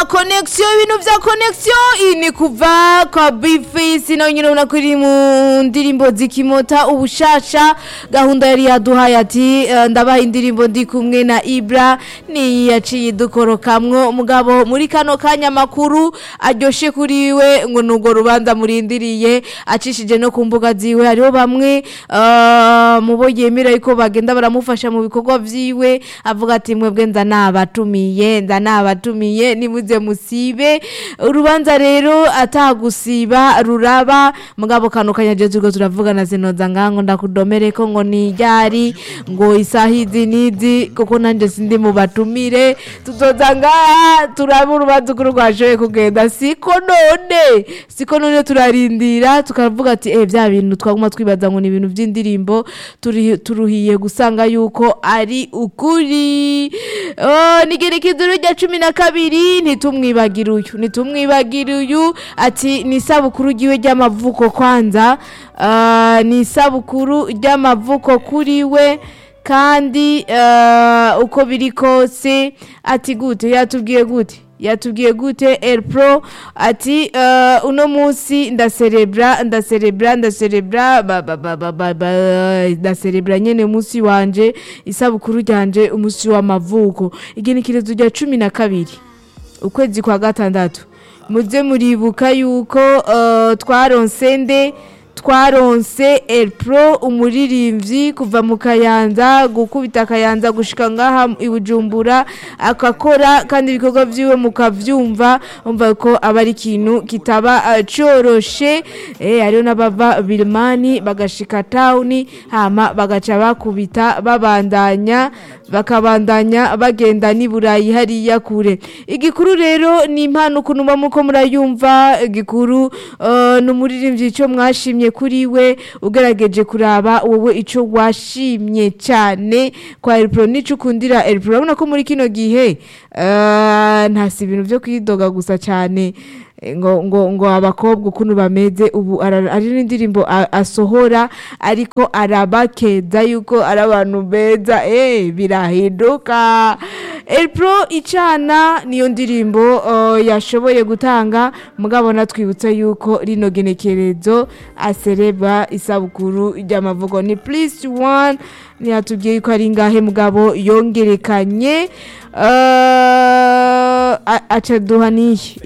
konegisiyo ibintu vya konegisiyo iyi ni kuva kwa bifisi nawe nyine ubona ko iri mu ndirimbo zikimota ubushasha gahunda yari yaduhaye ati eh, ndabaha indirimbo ndi kumwe na ibra niyi yaciye idukorokamwo mugabo muri kano kanya makuru aryoshe kuri we ngo nurwo rubanza murindiriye acishije no ku mbuga ziwe hariho bamwe eh, mu bo yemera yuko bagenda baramufasha mu bikorwa vyiwe avuga ati mwebwe nza nabatumiye nza nabatumiye nimuze musibe urubanza rero atagusiba ruraba mugabo kano kanya je turiko turavugana sinoza ngango ndakudomereko ngo ni ryari ngo isaha izi nizi kuko nanje sindi mu batumire tuzoza ngaha turabe urubanza ukuri rwashoboye kugenda siko none siko none turarindira tukavuga ati eh bya bintu twaguma twibaza ngo ni ibintu vy'indirimbo turi- turuhiye gusanga yuko ari ukuri oh, nigerekezo rya cumi na kabiri ntitumwibagire uyu ntitumwibagire uyu ati ni isabukuru ryiwe ry'amavuko kwanza Ah, ni isabukuru ry'amavuko kuri we kandi ah, uko biri kose ati gute yatubwiye gute yatubwiye gute el pro ati uh, uno munsi ndaserebra ndaserebra ndaserebra ba- ba- ba- ba- ba- ba- ndaserebra nyene umunsi wanje isabukuru ryanje umunsi w'amavuko igenekerezo rya cumi na kabiri ukwezi kwa gatandatu muze muribuka yuko uh, twaronse nde twaronse el pro umuririmbyi kuva mu kayanza gukubita akayanza gushika ngaha i bujumbura akakora kandi ibikorwa vyiwe mukavyumva umva ko aba ari ikintu kitaba uh, coroshe eh, hariho n'abava birimani bagashika tawuni hama bagaca bakubita babandanya bakabandanya bagenda n'i burayi hariya kure igikuru rero ni impano ukuntu muba muko murayumva igikuru uh, ni umuririmbyi ico mwashimye kuri we ugerageje kuraba wowe ico washimye cyane kwa elpro nico ukundira elpro urabona ko muri kino gihe uh, ntasi ibintu vyo kwidoga gusa cyane ngo ngo ngo abakobwa ukuntu bameze ubu ara- ari n'indirimbo a- asohora ariko arabakeza yuko ari abantu beza eh birahinduka elpro icana niyo ndirimbo uh, yashoboye gutanga mugabo natwibutsa yuko rino genekerezo asereba isabukuru ry'amavugo ni plus one ntiyatubwiye yuko ari ngahe mugabo yongerekanye uh, a- aca duha niyi